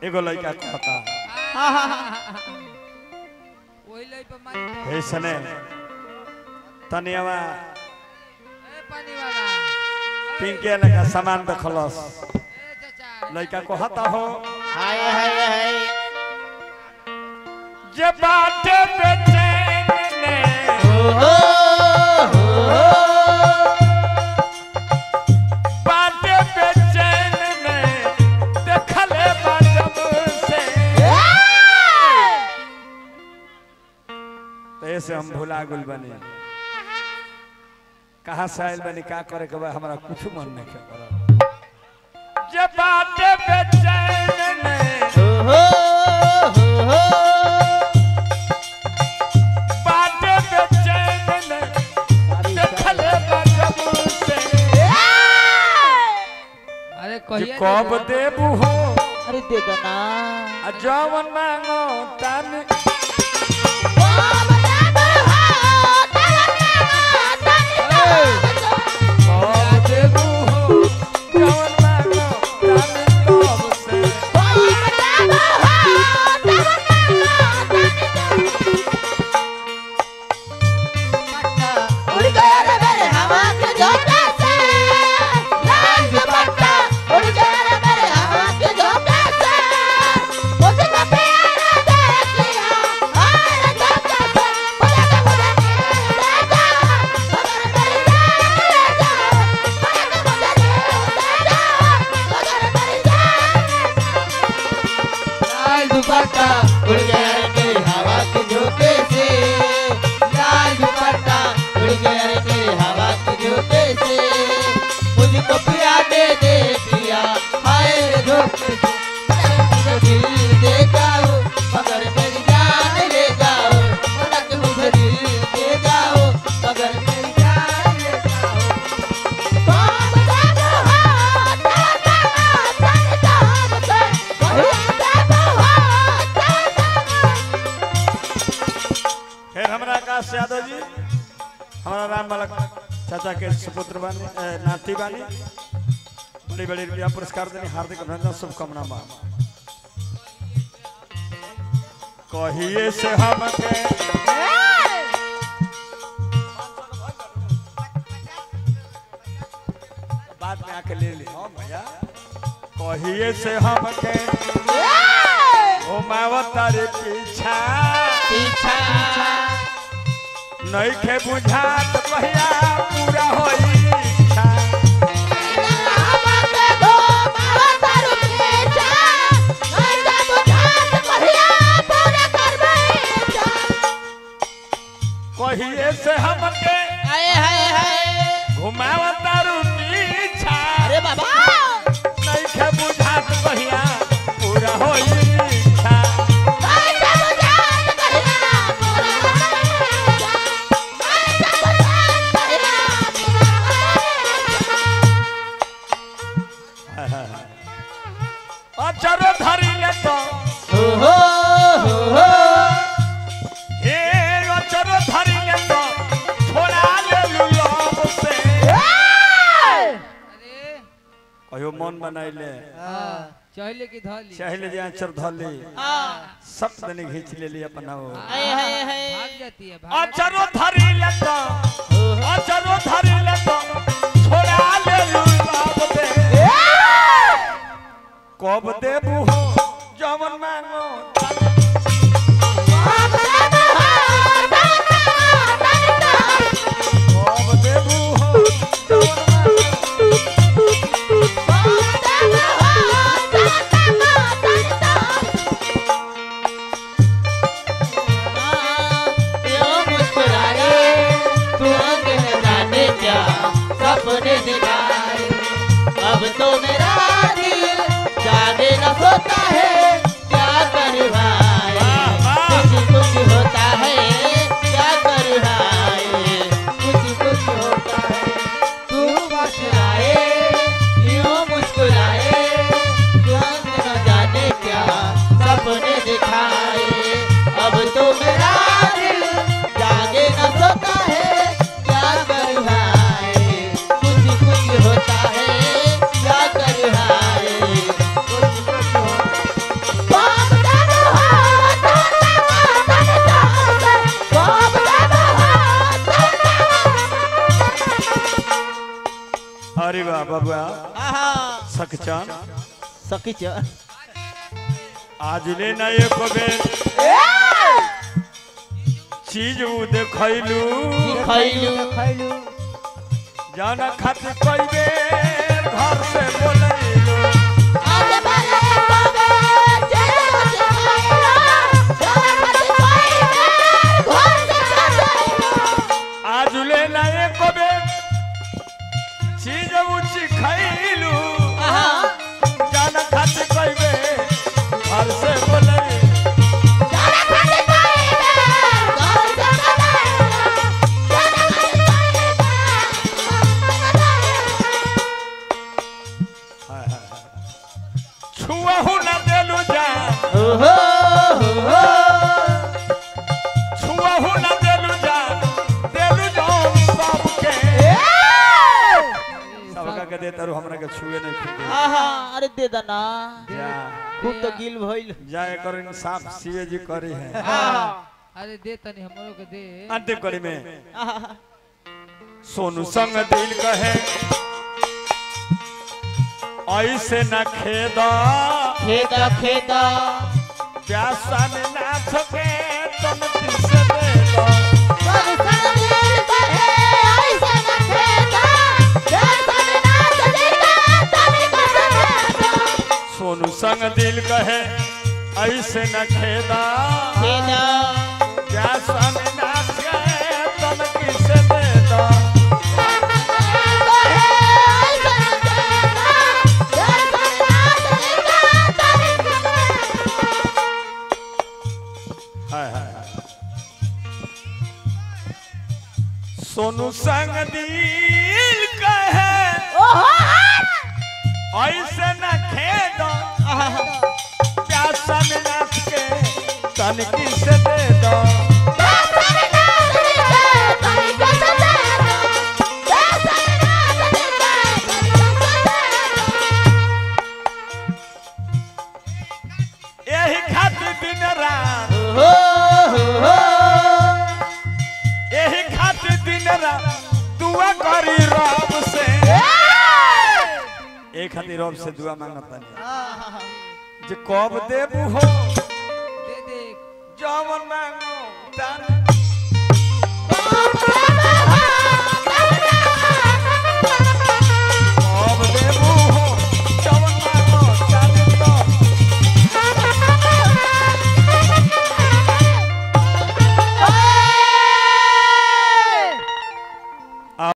एगो लड़का कहता वही लई पे मारी हे सने तनियावा ए पानी वाला पिंके लगा सामान देखलस ए चाचा लड़का कहता हो हाय हाय हाय जे बाटे बेचैन ने ओहो हो बाटे बेचैन ने देखले बाजब से तो ऐसे हम भुला गुल बने कहाँ से आयल बनी का करे के बा हमरा कुछ मन नहीं के करल जे बाटे बेचैन ने ओहो हो बाटे बेचैन ने देखले बाजब से अरे जे कहिए कब देबू हो अरे दे दो ना आ जवन मांगो तन कब देबू हो जवन मांगो तन तब से उड़ गया रे मेरे हवा के झोंके से लाल दुपट्टा उड़ गया रे मेरे हवा के झोंके से मुझको प्यार देख लिया और झोंके से मुझे के मुझे ले जा मगर मेरी जान ले जा मुझे के मुझे ले जा मगर मेरी जान लाल दुपट्टा उड़ गया रे तेरी हवा के झोंके से लाल दुपट्टा उड़ गया रे तेरी हवा के झोंके से मुझको पिया दे दे पिया हाय रे झोंके से मुझे दिल दे जाओ मगर मेरी जान ले जाओ मगर मुझे दिल दे जाओ मगर मेरी जान ले जाओ कौन देबो हो तेरा तन तन से कौन देबो हो फिर हमरा आकाश यादव जी हमारा राम मलक चाचा के सुपुत्र बानी ए, नाती बानी बड़ी बड़ी रुपया पुरस्कार देनी हार्दिक अभिनंदन शुभकामना बा कहिए से हमके बाद में आके ले ली हाँ भैया कहिए से हमके घुमावत तारे पीछा पीछा नहीं खे बुझात भैया पूरा होई इच्छा कहिए से हमके हाय हाय हाय घुमावत तारू पीछा अरे बाबा नहीं खे बुझात भैया पूरा होई इच्छा अचरो धरी ले तो हो हो हो हो हे अचरो धरी ले तो छोड़ा ले लुलब से अरे कहियो मन बनाइले हां चहिले की धली चाहिले जे आचर धली सब दने खींच लेली अपना वो हाय हाय हाय भाग जाती है भाग अचरो धरी ले तो अचरो धरी ले तो छोड़ा ले लुलब से कब देबू हो जवन मांगो कब देबू हो जवन मांगो क्यों मुस्कुराए तू अंग जाने क्या सपने दिखाए अब तो मेरा दिल जाने न सोता है क्या कर भाई वाह, वाह। कुछ कुछ होता है क्या कर भाई कुछ कुछ होता है तू मुस्कुराए क्यों मुस्कुराए तू अंग न जाने क्या सपने दिखाए अब तो मेरा दिल जागे न सोता है क्या कर भाई कुछ कुछ होता है क्या कर बबुआ आहा सकचन सखी च आज ले ना एको बेर चीज उ देखैलू खैलू जाना खातिर कई बेर घर से बोलैलू आगे बढ़े बाबा चलो चलो चलो कोई घर से चलो आज ले ना एको बेर चीज उ खैलू जाना खातिर कई बेर घर से बोलैलू चलो खाली कोई घर से हाय, हाय, हाय। छुअहू न देलू जा ओहो हो छुअहू न देलू जा देलू जो सबके सबका के देता रू हमरा के छुए नहीं खुदे आहा अरे दे दना जा खूब तो गिल भइल जा एकर इंसाफ सीए जी करी है आहा अरे दे तनी हमरो के दे अंतिम कड़ी में आहा सोनू संग दिल कहे ऐसे न खेदा खेदा खेदा प्यासा में नाथ के तुम से दे दो सब सब दिल कहे ऐसे न खेदा जब सब नाच देता तभी कसम सोनू संग दिल कहे ऐसे न खेदा खेदा प्यासा में नाथ के तुम किसे दे दो हाय हाय हाय सोनू संग दिल कहे ऐसे न खेदो प्यासा में नाथ के तनकी से दे दो यही खातिर दिन रात ओहो हो यही खातिर दिन रात दुआ करी रब से एक खातिर रब से दुआ मांगता नहीं जे कब देबू हो दे दे जवन मांगो तार